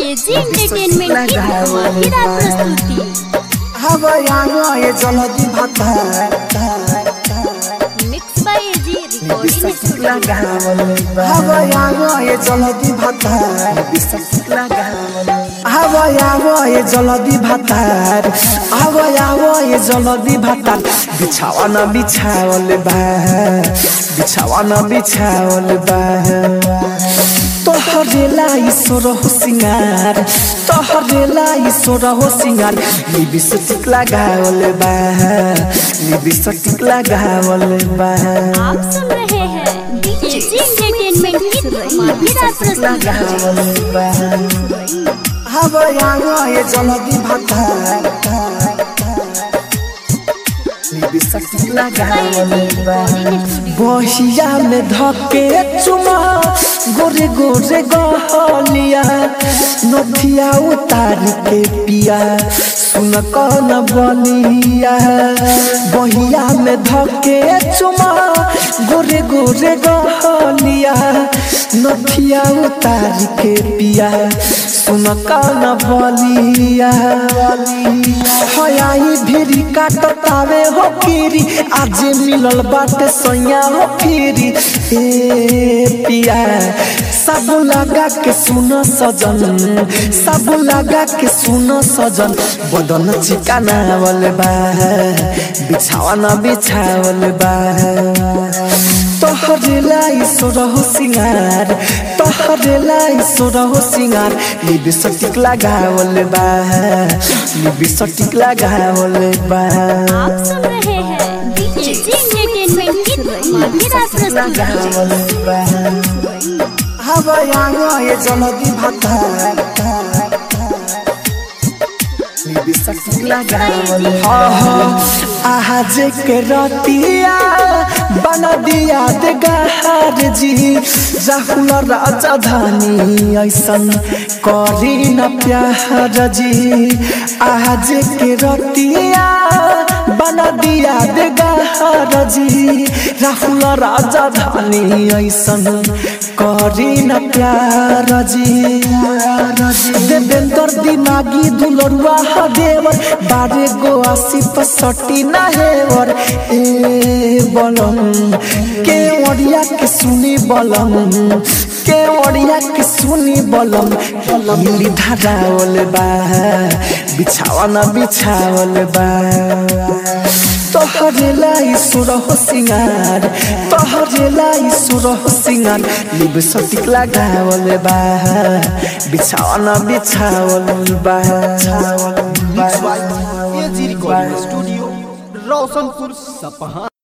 AG entertainment की धमाकेदार प्रस्तुति हवा आवा ये जलदी भाता mix by AG recording studio हवा आवा ये जलदी भाता हवा आवा ये जलदी भातार हवा आवा ये जलदी भातार बिछावा न बिछावल बा बिछावा न बिछावल बा तोहरेला ईश्वर हो सिंगार तोहरेला ईश्वर हो सिंगार लिबिस्टिक लगावल बा लिबिस्टिक लगावल बा आप सुन रहे हैं एजी एंटरटेनमेंट की धमाकेदार प्रस्तुति लगावल बा हवा आवा ये जलदी भाता लिबिस्टिक लगावल बा बहिया में धके चुमा गोरे गोरे गहलिया नथिया उतार के पिया सुन कौन बलिया बहिया में धके चुमा गोरे गोरे गहलिया नथिया उतार के पिया सुन कौन बलिया हयाई भिरी काटतावे हो फिरी आज मिलल बाटे सैया हो फिरी ए पिया सब लगा के सुन सजन सब लगा के सुन सजन बदन चिकानावल बा बिछावन बिछावल बा तोहरे लाई सोरहो सिंगार तोहरे लाई सोरहो सिंगार लिबिस्टिक लगावल बा लिबिस्टिक लगावल बा आप सुन रहे हैं एजी एंटरटेनमेंट की धमाकेदार प्रस्तुति लगावल बा हवा आवा ये जलदी भाता लिबिस्टिक लगावल आज के रतिया बना दिया दे गहार जी राहुल राजा धानी ऐसन करी न प्यार जी आज के रतिया बना दिया दे गहार जी राहुल राजा धानी ऐसन करी न प्यार जी देवेंद्र दिमागी दुलरुआ देवर बारे गो आसी पसटी ना हेवर ए बलम के ओडिया के सुनी बलम के ओडिया के सुनी बलम मिली धरावल बा बिछावन बिछावल बा तोहरे लाई सुर हो सिंगार तोहरे लाई सुर हो सिंगार लिब सटिक लगावल बा बिछावन बिछावल बा एजी रिकॉर्डिंग स्टूडियो रोशनपुर सपहा